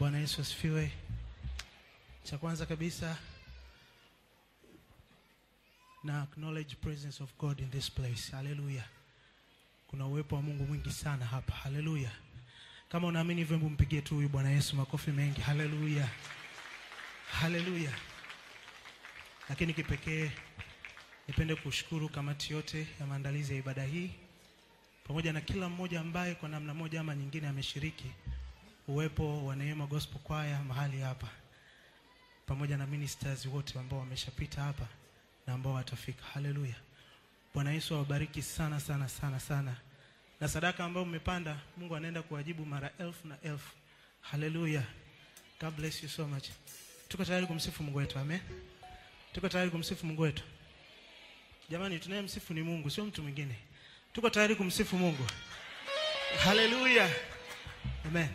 Bwana Yesu asifiwe. Cha kwanza kabisa na acknowledge presence of God in this place. Hallelujah. Kuna uwepo wa Mungu mwingi sana hapa. Hallelujah. Kama unaamini hivyo, hebu mpigie tu huyu Bwana Yesu makofi mengi. Hallelujah. Hallelujah. Lakini kipekee nipende kushukuru kamati yote ya maandalizi ya ibada hii pamoja na kila mmoja ambaye kwa namna moja ama nyingine ameshiriki uwepo wa Neema Gospel Choir mahali hapa, pamoja na ministers wote ambao wameshapita hapa na ambao watafika. Haleluya! Bwana Yesu awabariki sana sana sana sana, na sadaka ambayo mmepanda, Mungu anaenda kuwajibu mara elfu na elfu. Haleluya! God bless you so much. Tuko tayari kumsifu Mungu wetu, amen. Tuko tayari kumsifu Mungu wetu. Jamani, tunayemsifu ni Mungu, sio mtu mwingine. Tuko tayari kumsifu Mungu. Haleluya. Amen.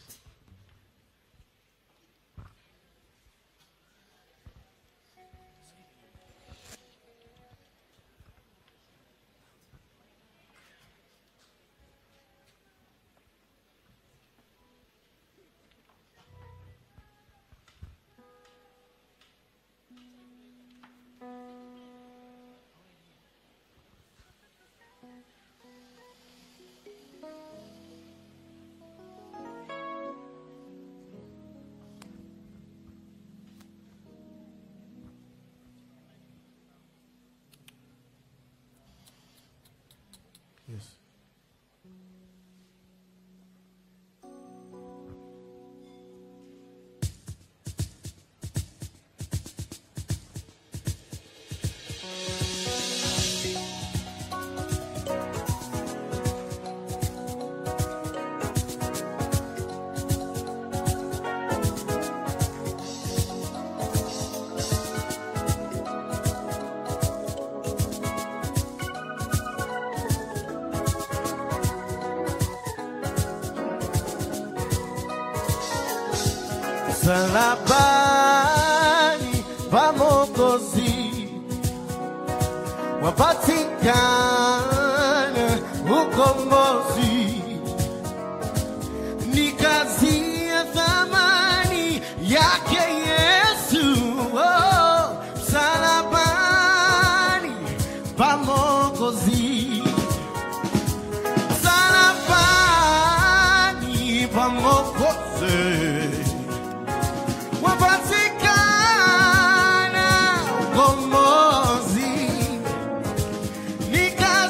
Yes. Msalabani pa Mwokozi wapatikana ukombozi, ni kazi ya thamani yake Yesu. Oh, msalabani pa Mwokozi, msalabani pa Mwokozi wapatikana ukombozi, ni kazi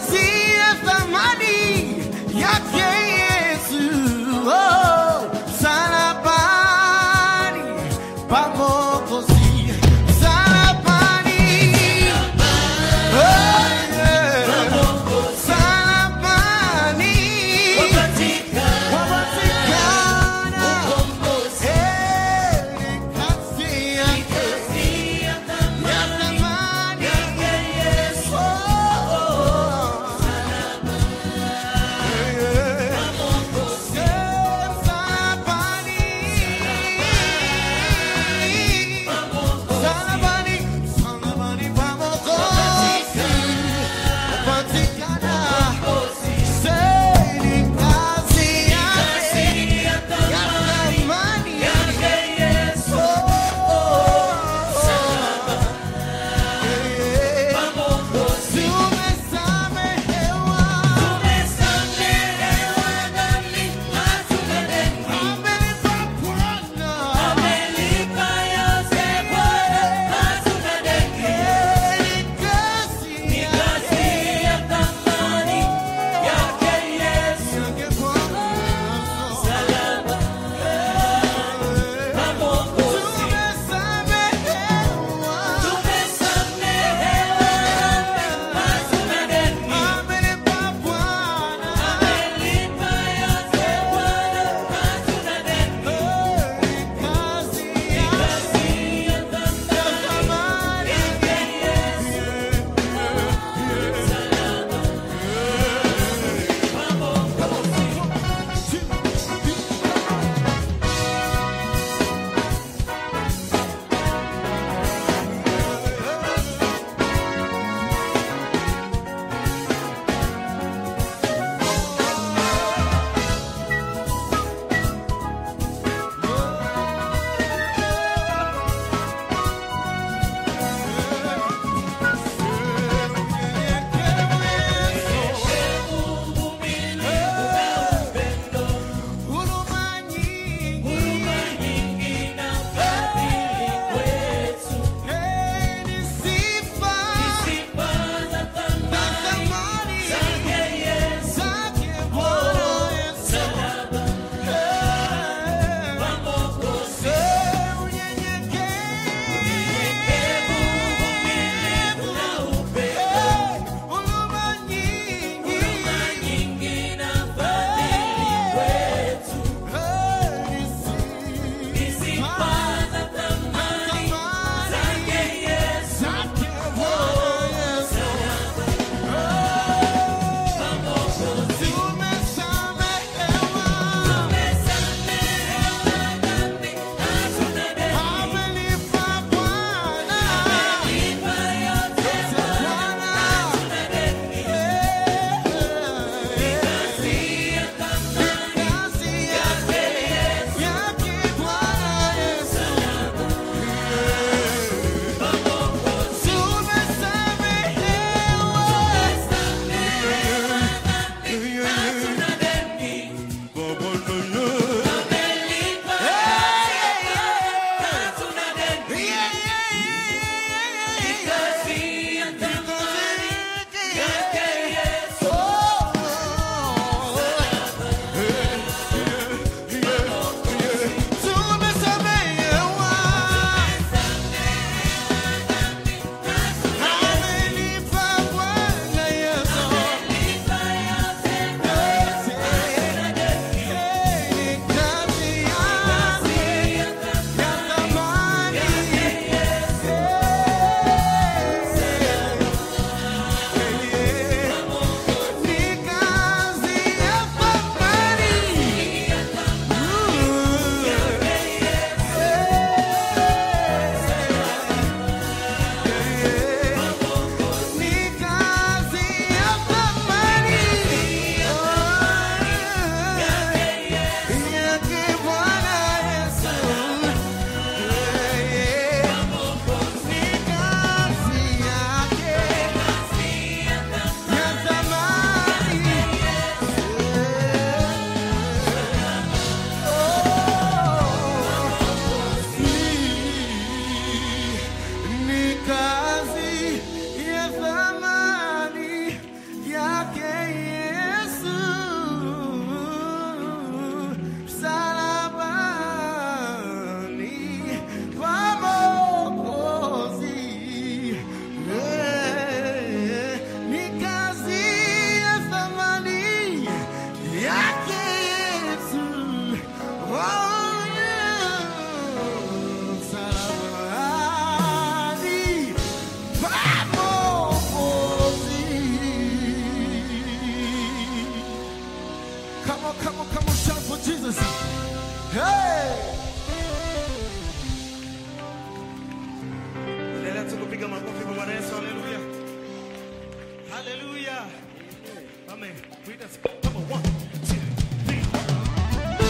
piga makofi kwa Bwana Yesu. Haleluya. Haleluya. Amen. Read us. Come on. One, two, three.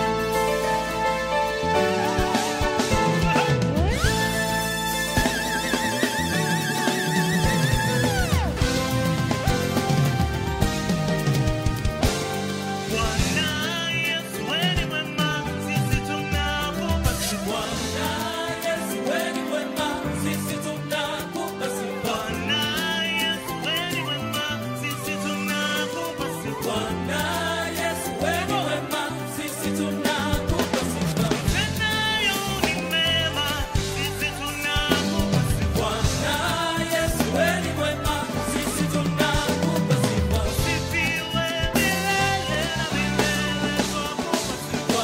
Bwana Yesu wewe ni mwema, sisi tunakupa sifa. Bwana Yesu wewe ni mwema, sisi tunakupa sifa. Utendayo ni mema, sisi tunakupa sifa. Usifiwe milele na milele, twakupa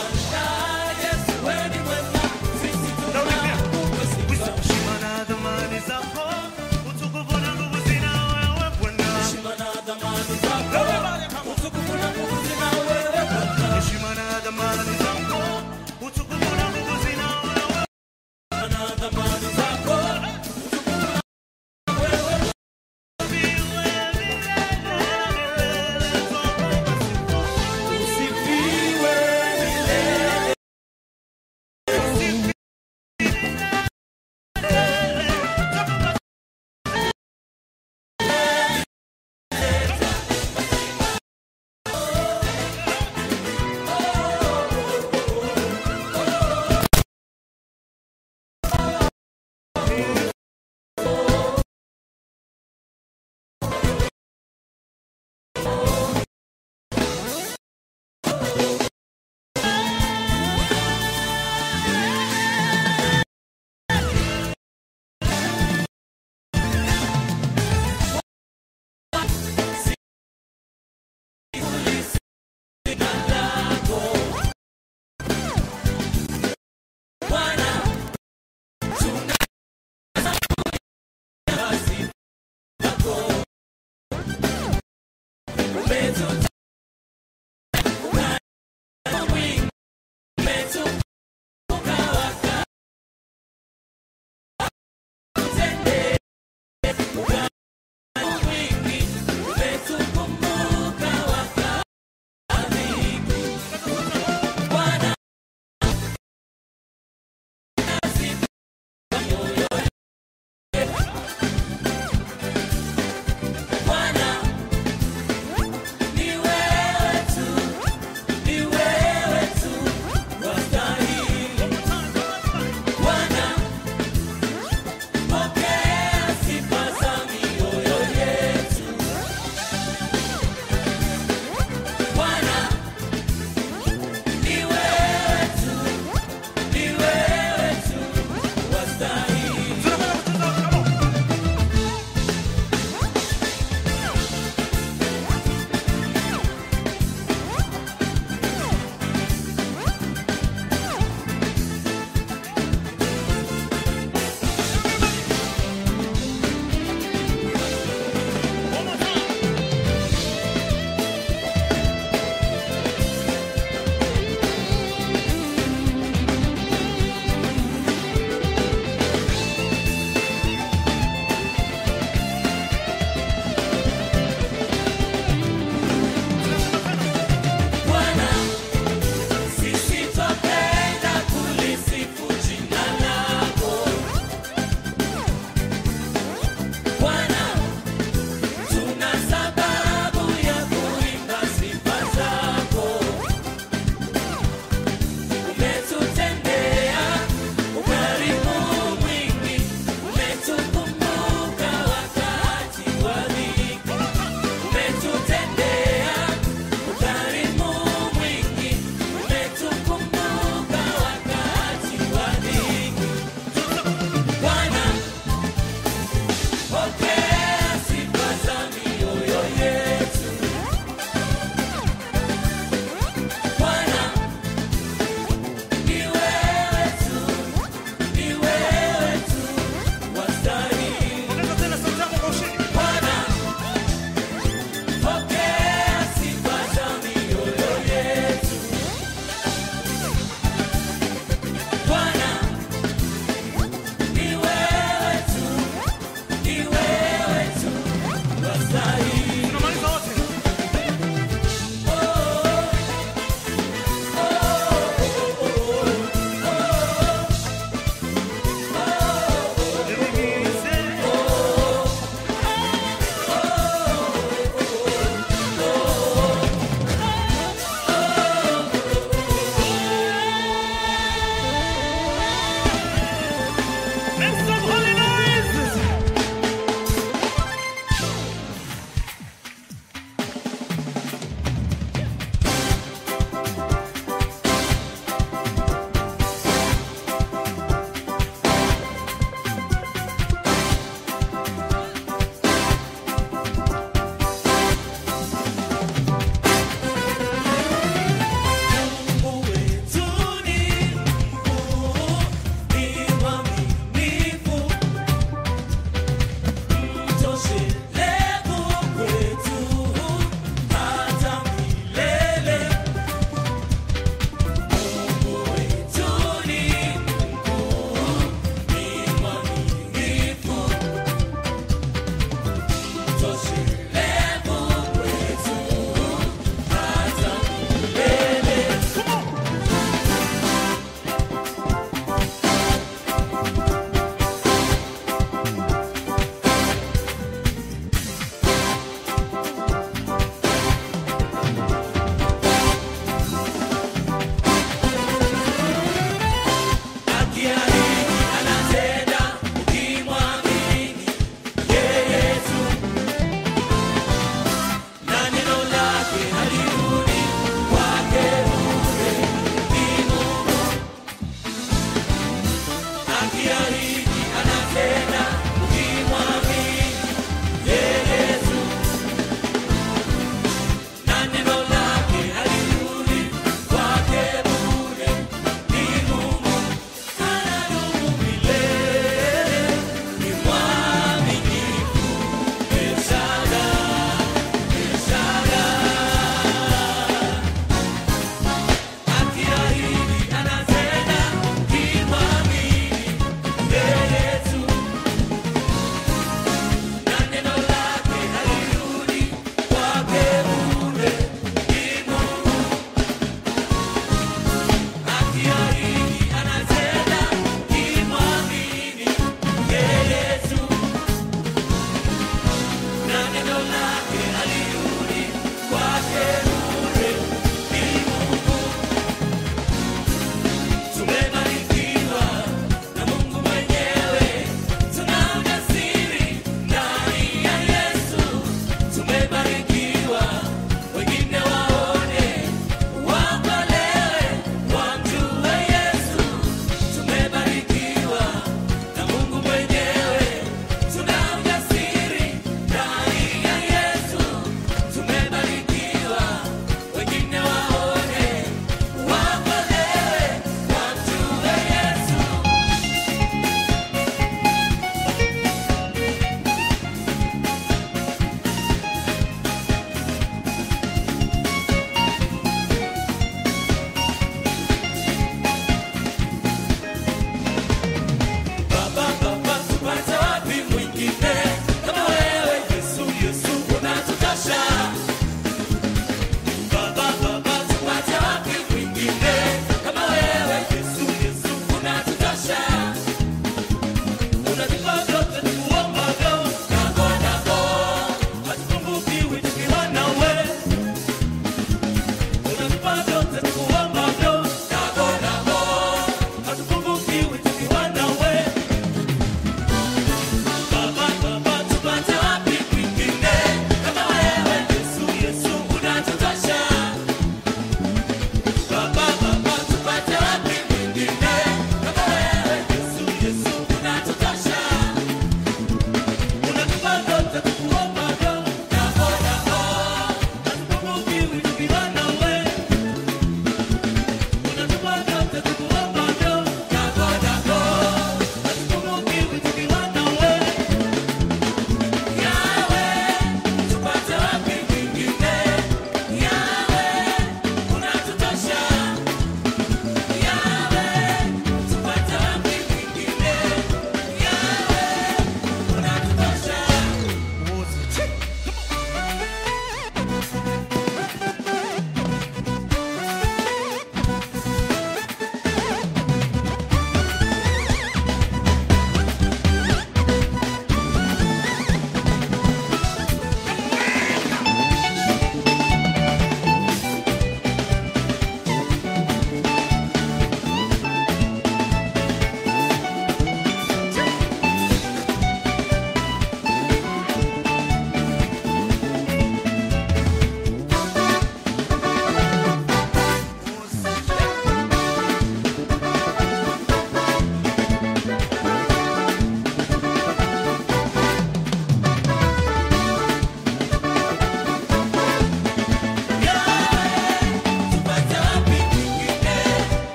sifa. Heshima na thamani zako, utukufu na nguvu zina wewe Bwana. Heshima na thamani zako, utukufu na nguvu zina wewe. Usifiwe milele na milele, twakupa sifa.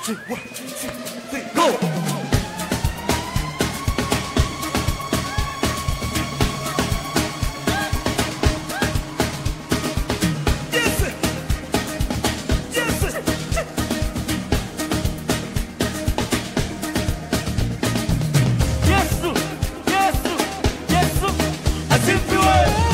two, one, two, three, go. Yes, sir. Yes, sir. Yesu, Yesu, Yesu, asifiwe.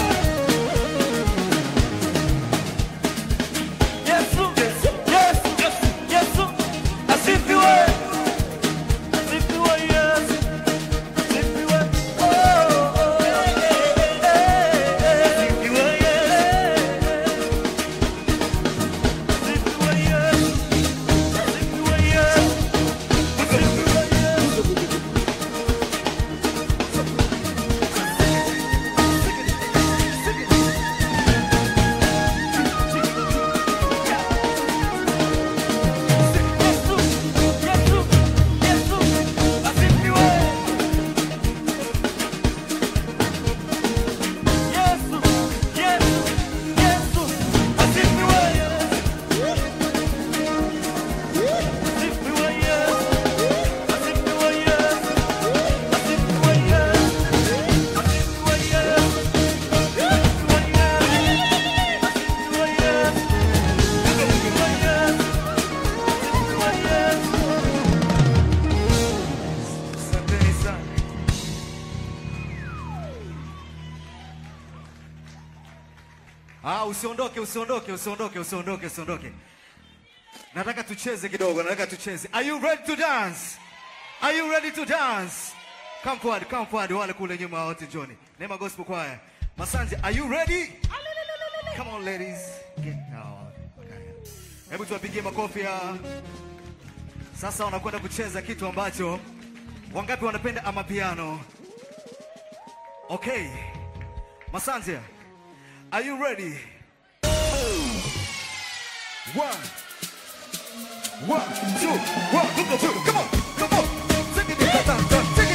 Yesu, Yesu, Yesu, Yesu, asifiwe. Asifiwe Yesu, asifiwe. Oh, oh, eh, eh, eh, asifiwe Yesu. Asifiwe Yesu, asifiwe Yesu, asifiwe Yesu. Yesu, Yesu, Yesu, asifiwe. Yesu, Yesu, Yesu, asifiwe. Asifiwe Yesu, asifiwe Yesu, asifiwe Yesu, asifiwe Yesu, asifiwe Yesu, asifiwe Yesu. Asanteni sana. Ah, usiondoke, usiondoke, usiondoke, usiondoke, usiondoke. Nataka tucheze kidogo, nataka tucheze. Are you ready to dance? Are you ready to dance? Come forward, come forward, wale kule nyuma wote Johnny. Neema Gospel Choir. Masanje, are you ready? Come on ladies. Get out. Okay. Hebu tuwapigie makofi ya sasa wanakwenda kucheza kitu ambacho wangapi wanapenda amapiano? Okay. Masanja, are you ready? One. One, two, one, two, two. Come on, come on. Sing it, ta, ta, ta, sing